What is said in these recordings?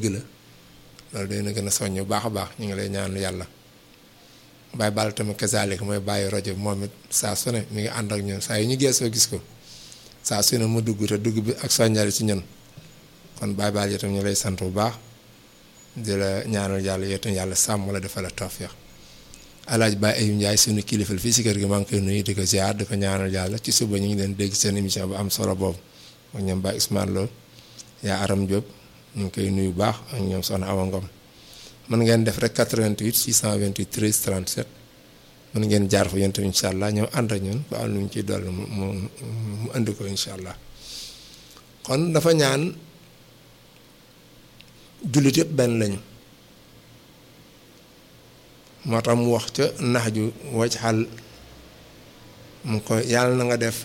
dëgg la loolu dina gën a soññ bu baax a baax ñu ngi lay ñaan yàlla Baye Balla tamit kazalik mooy bàyyi rajo bi moom it saa su ne mi ngi ànd ak ñun saa yu ñu geesoo gis ko saa su ne mu dugg te dugg bi ak soññal ci ñun kon Baye Balla yi tam ñu lay sant bu baax di la ñaanal yàlla yow tam yàlla sàmm la defal la tawfeex alaaj Baye Ayib Ndiaye suñu kilifal fii si kër gi maa ngi koy nuyu di ko ziar di ko ñaanal yàlla ci suba ñu ngi leen dégg seen émission bu am solo boobu ak ñoom Baye Ousmane Lo yaa Aram Diop ñu ngi koy nuyu baax ak ñoom Soxna Awa Ngom mën ngeen def rek 88 628 13 37 mën ngeen jaar fa yéen tamit incha allah ñëw ànd ak ñun ba am lu ñu ciy dolli mu mu mu indi ko incha allah kon dafa ñaan jullit yëpp benn lañu moo tax mu wax ca nax ju waj xal mu ko yàlla na nga def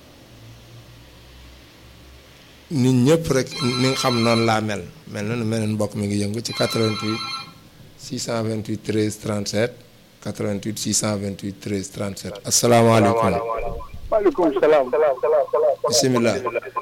nit ñëpp rek ni nga xam noonu laa mel mel na mel na mbokk mi ngi yëngu ci 88 628 13 37 88 628 13 37 asalaamaaleykum. maaleykum salaam. bisimilah.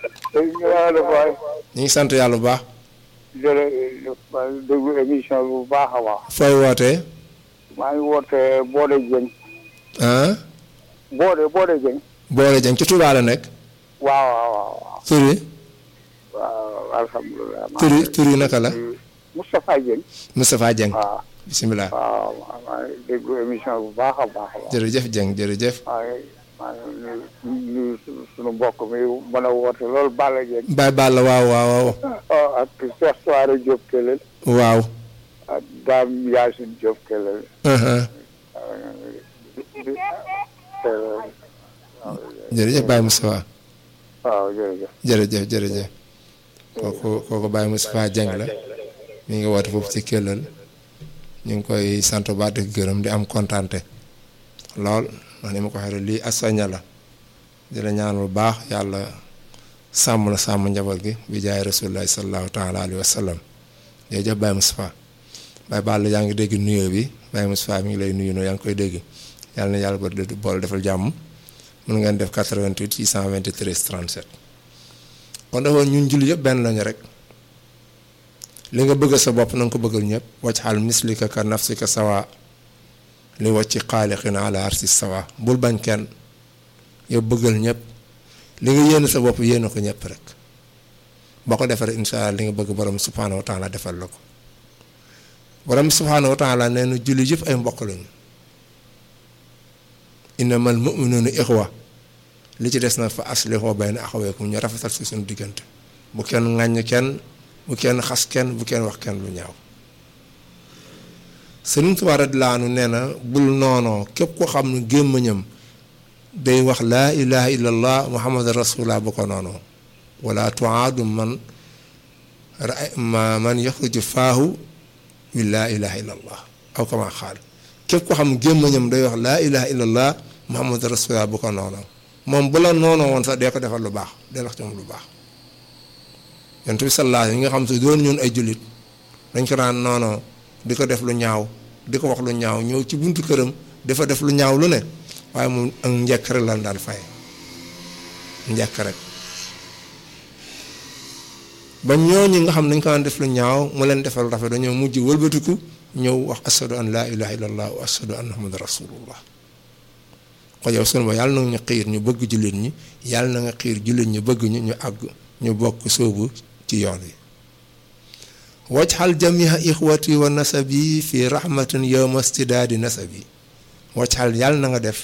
ñu ngi sant yàlla bu baax. jërëjëf maa ngi déglu émission bi bu baax a baax. fooy wootee. maa ngi wootee Boode Dieng. ah. Boode Boode Dieng. Boode Dieng ci Touba la nekk. waaw waaw waaw. tur yi. waaw alhamdulilah. tur yi tur yi naka la. Moustapha Dieng. Moustapha Dieng. waaw. bisimilah. waaw maa ngi déglu émission bu baax a baax a baax. jërëjëf Dieng jërëjëf. maa ngi maa ngi nuyu nuyu sunu mbokk mi mën a woote loolu Balla Dieng. Baye Balla waaw waaw waaw. ak Cheikh Soare Diop Kelel. waaw. ak Dame Yacine Diop Kelel. jërëjëf Baye Moustapha. waaw jërëjëf. jërëjëf jërëjëf. kooku kooku Baye Moustapha Dieng la. mi ngi woote foofu ci Kellal. ñu ngi koy sant ba di gërëm di am kontante lool ndax ni ma ko waxee lii asoña la di la ñaan lu baax yàlla sàmm la sàmm njaboot gi bi jaay rasulullahi sallallahu taala alayhi wa sallam jërëjëf Baye Moustapha Baye Balla yaa ngi dégg nuyoo bi Baye Moustapha mi ngi lay nuyu noo yaa ngi koy dégg yàlla na yàlla ba boole defal jàmm mën ngeen def 88 623 37 kon dafa ñun julli yëpp benn lañu rek li nga bëgg sa bopp na nga ko bëggal ñëpp wacc xal mislika ka nafsika sawa li wacci xaaliqina ala arsi sawa bul bañ kenn yow bëggal ñëpp li nga yéene sa bopp yéene ko ñëpp rek boo ko defee incha allah li nga bëgg borom subhanahu wa taala defal la ko borom subhanahu wa taala nee na julli yëpp ay mbokk lañu innamal mu'minuuna ixwa li ci des na fa aslihu bayna axawaykum ñu rafetal si suñu diggante bu kenn ŋàññ kenn bu kenn xas kenn bu kenn wax kenn lu ñaaw Sëriñ Tuubaa radiyallaahu anhu nee na bul noonoo képp ko xam ne gémmañam day wax laa ilaha illallah muhammad rasulullah bu ko noonoo wala tuaadu man man yaxruju faahu bi laa ilaha illallah aw kama xaal képp ko xam ne gémmañam day wax laa ilaha illallah muhammad rasulullah bu ko noonoo moom bu la noonoo woon sax dee ko defal lu baax dee wax ci moom lu baax yonent bi sallallahu alayhi nga xam te doon ñun ay jullit dañ ko daan noonoo di ko def lu ñaaw di ko wax lu ñaaw ñëw ci buntu këram dafa def lu ñaaw lu ne waaye moom ak njëkk rek lan daan fay njëkk rek ba ñooñu nga xam dañ ko daan def lu ñaaw mu leen defal rafet dañoo mujj wëlbatiku ñëw wax ashadu an laa ilaha illallah wa ashadu anna muhammad rasulullah ko yow sunu ba yàlla na nga xiir ñu bëgg jullit ñi yàlla na nga xiir jullit ñu bëgg ñu ñu àgg ñu bokk sóobu ci yoon wi wajxal jamia ixwati wa nasabi fi rahmatin yowma stidaadi nasabi wajxal yàlla na nga def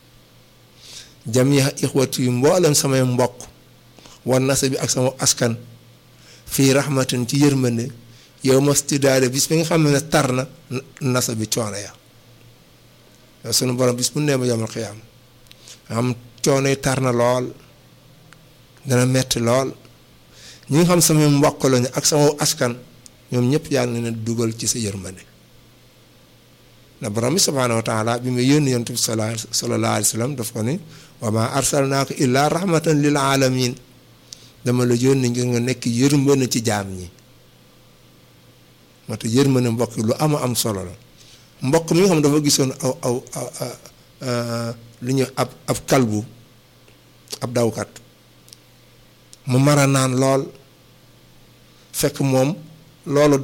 jamia ixwati mboolem samay mbokk wa nasabi ak sama askan fii rahmatin ci yërmande yowma stidaadi bis bi nga xam ne tar na nasabi coono ya yow sunu borom bis bu nee ma yomal xiyaam xam coono yi tar na lool dana metti lool ñi nga xam sama mbokk lañu ak sama askan ñoom ñëpp yàlla na dugal ci sa yërmande na borom bi subhaanahu wa taala bi ma yónni yonent bi sallallahu alayhi wa sallam daf ko ni wa ma arsalnaaka illaa rahmatan lil alamin dama la yónni ngir nga nekk yërmande ci jaam ñi moo tax yërmande mbokk lu ama am solo la mbokk mi nga xam dafa gisoon aw aw lu ñu ab ab kalbu ab dawkat mu mara naan lool fekk moom loolu